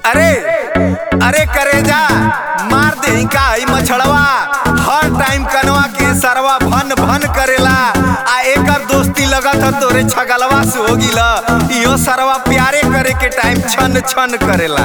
अरे अरे करेजा मार दे का ई मछड़वा हर टाइम कनवा के सरवा भन भन करेला आ एकर दोस्ती लगत ह तोरे छगलवा से हो गिला इहो सरवा प्यारे करे के टाइम छन छन करेला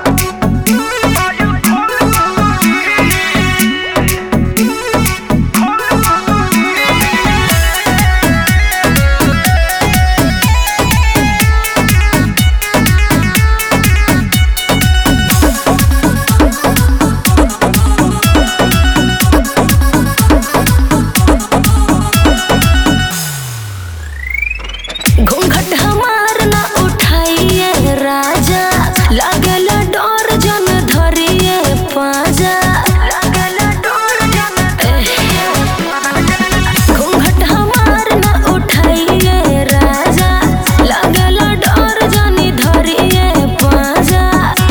घूंघट हमार ना उठाइए राजा लागल डोर जन धरिए पाजा घूंघट हमार ना उठाइए राजा लागल डोर जन धरिए पाजा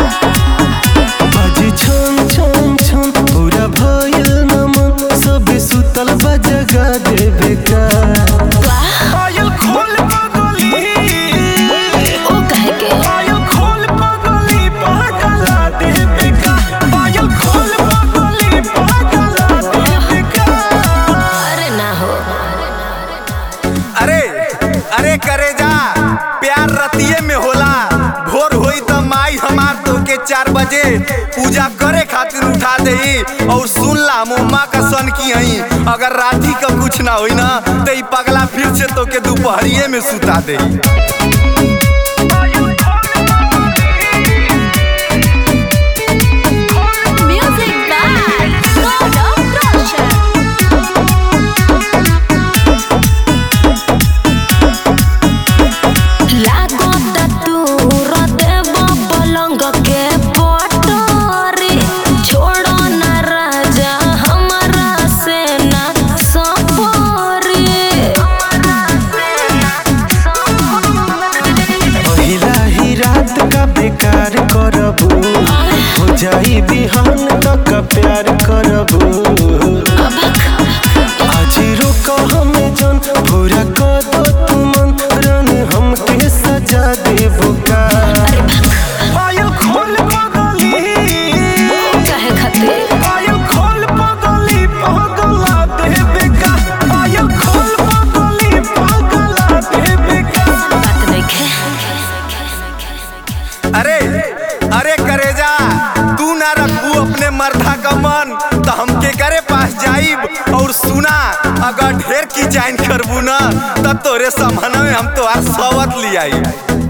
बाजी छन छन छन पूरा भइल नमन सब सुतल बा जगा देवे का पायल खोल पगली ओ कहे के पायल खोल पगली पागला देवे का पायल खोल पगली पागला देवे का अरे ना हो अरे अरे करे जा प्यार रतिये में होला भोर होई त माई हमार तो के चार बजे पूजा करे खातिर उठा देई और सुन ला मुम्मा का सन की हई अगर राती का कुछ ना होई ना तो ई पगला फिर से तो के दोपहरिये में सुता देई Music by God of Russia. लागो तूर देव पलंग के पटोरी छोड़ो न राजा हमारा से ना सपोरी पहिला ही रात का बेकार करबू हो जाई बिहान तक प्यार करबू आज रोक हमें जन पूरा कर दो तुमन रन हमके सजा देबू का पायल खोल पगली कहे खातिर पायल खोल पगली पागला देवे का पायल खोल पगली पागला देवे का बात देखे अरे अरे करेजा तू ना रखबू अपने मर्दा का मन तो हमके करे पास जाइब और सुना अगर ढेर की जाइन करबू ना तब तोरे समन में हम तोहार सवत लियाई